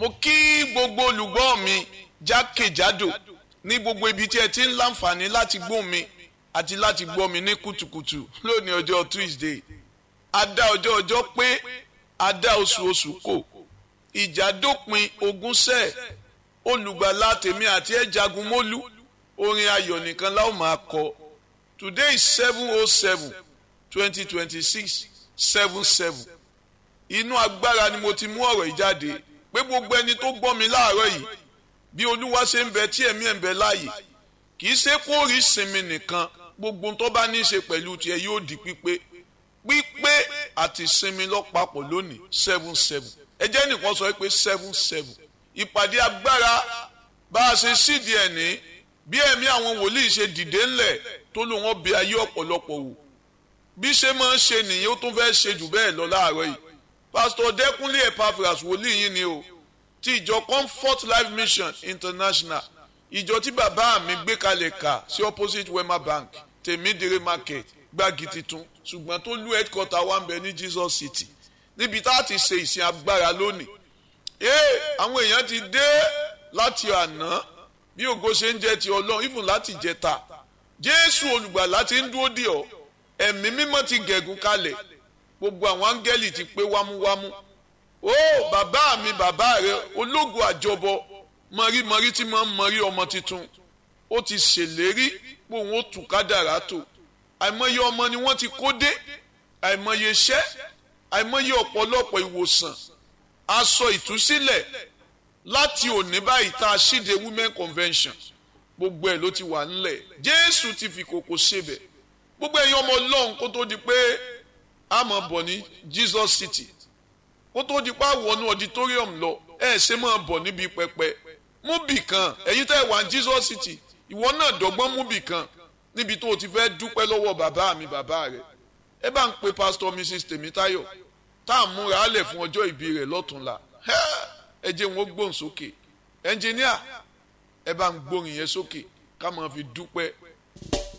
mo kí gbogbo olùgbọ́ mi jákèjádò ní gbogbo ibi tí ẹ ti ń láǹfààní láti gbọ́ mi àti láti gbọ́ mi ní kùtùkùtù lónìí ọjọ́ Tuesday adá ọjọ́ ọjọ́ pé adá oṣù oṣù kò ìjà dópin ogún sẹ́ẹ̀ olùgbàlà tèmi àti ẹ̀ jagun mólú orin ayọ̀ nìkan láwọn máa kọ today is seven oh seven twenty twenty six seven seven inú agbára ni mo ti mú ọ̀rọ̀ yìí jáde pé gbogbo ẹni tó gbọ́ mi láàárọ̀ yìí bí olúwa ṣe ń bẹ tí ẹ̀mí ẹ̀ ń bẹ láàyè kì í ṣe kó rí sinmi nìkan gbogbo tó bá ní í ṣe pẹ̀lú tiẹ̀ yóò di pípé pípé àti sinmi lọ́pàpọ̀ lónìí seven seven ẹ jẹ́ nìkan sọ pé seven seven ìpàdé agbára bá a ṣe sídìí ẹ̀ ní bí ẹ̀mí àwọn wòlíì ṣe dìde ńlẹ̀ tó lò wọ́n bí ayé ọ̀pọ̀lọpọ̀ wò bí ṣe máa ń ṣe nìyẹn ó tún fẹ́ ṣe jù bẹ́ẹ̀ lọ láàárọ̀ yìí pásítọ̀ dẹ́kunlé epaphras wòlíì yìí ni o ti ìjọ comfort life mission international ìjọ tí bàbá mi gbé kalẹ̀ kà sí opposite wema bank tèmídìrí market gbági titun ṣùgbọ́n tó lú headquarter wa ń bẹ ní jesus city níbi tá a ti ṣe ìsìn agbára lónìí ee àwọn èèyàn ti dé láti àná bí ògo ṣe ń jẹ ti ọlọ́run even láti jẹta jésù olùgbàlà ti ń dúró dì ọ́ ẹ̀mí mímọ́ ti gẹ̀gùn kalẹ̀ gbogbo àwọn áńgẹ́lì ti pé wámúwámú ó bàbá mi bàbá rẹ ológo àjọbọ mọ̀rímọ̀rí tí máa ń mọ̀rí ọmọ tuntun ó ti ṣèlérí pé òun ó tù kádàrá tó àìmọye ọmọ ni wọ́n ti kó dé àìmọye iṣẹ́ àìmọye ọ̀pọ̀lọpọ̀ ìwòsàn aṣọ ìtúsílẹ̀ láti òní báyìí tá a ṣíde women convention gbogbo ẹ̀ ló ti wà ńlẹ̀ jésù ti fi kòkò ṣebẹ̀ gbogbo ẹ̀yin ọmọ ọlọ́run kó tó di pé a máa bọ̀ ní jesus city kó tó di pé a wọnú auditorium lọ ẹ ṣe máa bọ̀ níbi pẹpẹ mú bì kan ẹ̀yin tẹ́ wà ní jesus city ìwọ náà dọ́gbọ́n mú bì kan níbi tó o ti fẹ́ dúpẹ́ lọ́wọ́ bàbá mi bàbá rẹ̀ ẹ bá ń pe pastor mrs tèmítáyọ̀ tá a múra á lẹ̀ fún ọjọ́ ìbí rẹ̀ lọ́túnla ẹ jẹ́ wọn gbóhùn sókè ẹnjìníà ẹ bá ń gbóhùn yẹn sókè ká máa fi dúpẹ́